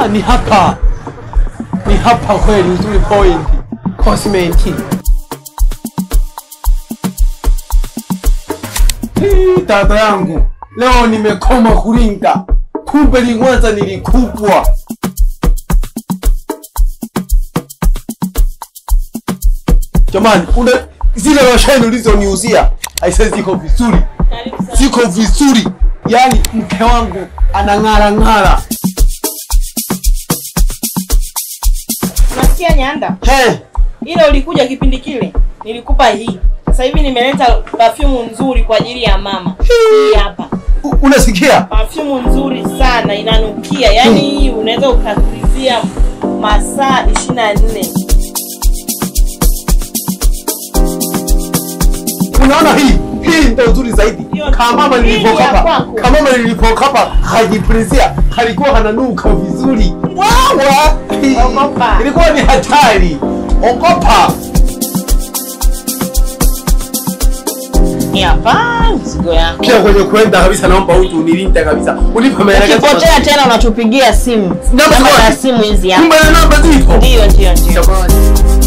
ni hapa, ni hapa kweli, uzuri point cosmeti. Hii, Dada yangu leo nimekoma kuringa, kumbe lingwanza nilikubwa. Jamani, una zile losheni ulizoniuzia aise, ziko vizuri, ziko vizuri, yaani mke wangu anang'ara ng'ara. Nasikia Nyanda, He, ile ulikuja kipindi kile nilikupa hii. Sasa hivi nimeleta perfume nzuri kwa ajili ya mama. Hii hapa. u- unasikia? Perfume nzuri sana inanukia. Yaani hii unaweza ukatulizia masaa 24. Unaona hii hii ndio nzuri zaidi. Hiyo- Kamama hii ni ya nilipokapa, kwako. kamama nilipokapa hajiprizia, kalikuwa hananuka vizuri. Wawa, Hii, Ogopa. ilikuwa ni hatari. Ogopa. Hii hapa mzigo yako. Kila kwenye kwenda kabisa, naomba utu unilinde kabisa, unipe maelekezo. Ukipotea tena unatupigia simu. Namba Namba ziko za wapi? simu hizi hapa. Kumbe na namba zipo. Ndio ndio ndio. Jamani.